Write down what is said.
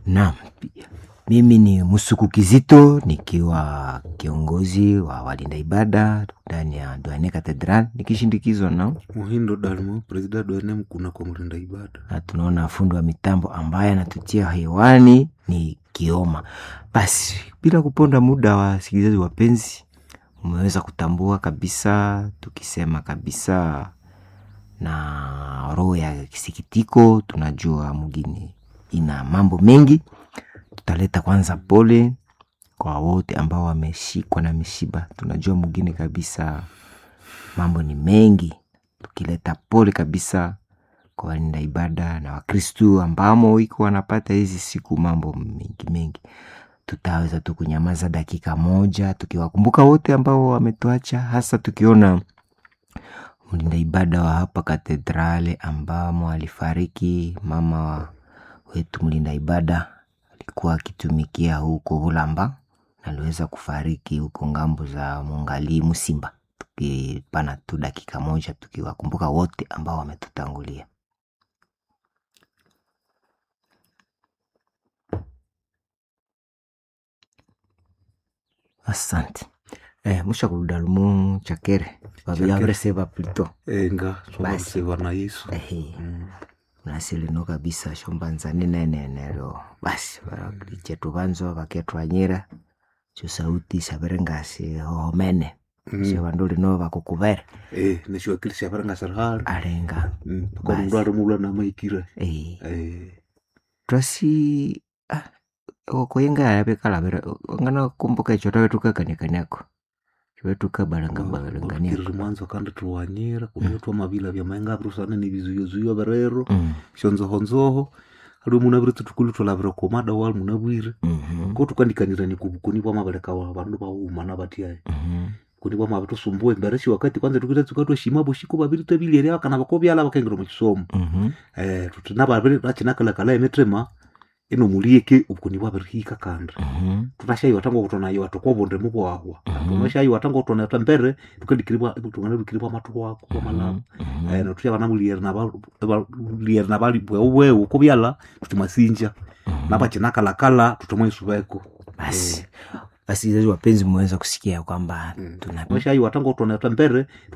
Naam, mimi ni Musuku Kizito nikiwa kiongozi wa walinda ibada ndani ya Duane Cathedral nikishindikizwa na Muhindo Dalmo, presida Duane Mkuna kwa mlinda ibada. na tunaona fundi wa mitambo ambaye anatutia hewani ni Kioma. Basi bila kuponda muda, wa wasikilizaji wapenzi, umeweza kutambua kabisa, tukisema kabisa na roho ya kisikitiko, tunajua mgini ina mambo mengi. Tutaleta kwanza pole kwa wote ambao wameshikwa na mishiba. Tunajua mgini kabisa mambo ni mengi, tukileta pole kabisa kwa walinda ibada na Wakristu ambamo iko wanapata hizi siku mambo mengi mengi. Tutaweza tu kunyamaza dakika moja tukiwakumbuka wote ambao wametuacha, hasa tukiona mlinda ibada wa hapa katedrale ambamo alifariki mama wa wetu mlinda ibada alikuwa akitumikia huko Hulamba na aliweza kufariki huko ngambo za Mungali Musimba. Tukipana tu dakika moja tukiwakumbuka wote ambao wametutangulia. Asante. Eh, musha kudalumu chakere vavyavreseva plito Enga, Basi. sobamuseva na Yesu. ehe Mm. nasilino kabisa shombanzani nenenero basi chetu vanzo vaketwanyira chusauti saverengasi hohomene Mm. sevandu lino vakukuvere Eh, neshiwakilisha varanga serikali. alenga Mm. Kwa Basi. mundu arimulwa na maikira. eh, Eh. twasi ah, okoyenga yavyekalavira ngana kumbuka icho tawetukakanikaniako chiwetukabalangabalanganiako Bakiriri mwanzo kandi tuwanyira kuneyo twamavila vya maenga virusana ni vizuyozuyo virero Mm, shonzohonzoho aliwe muna viri tutukulu twalavira komada wali muna bwire mhm, ko tukandikanirani kubukuni bwa mabaleka wa vandu vauma na vatiaye mhm, kuni bwa mavitu sumbue mbereshi wakati kwanza tukita tukatwa shima bushiko babiri tabiliere bakana bakobyala bakengera mu kisomo mhm, eh tutina babiri bachinakala kala emetrema ino mulieke ubukuni bwa birihika kanda mhm, tunashayi watanga kutona yo atukobonde mu bwahwa Mhm. tunashayi watanga kutona tambere tukandikiribwa tungana dukiribwa matu wako kwa malamu mhm, eh no tuya bana muliere na ba liere na bali bwe bwe kubyala tutimasinja mhm. na bachinakala kala tutomwe subeko basi wasikilizaji wapenzi mmeweza kusikia kwamba tuna tunashayi watanga kutona tambere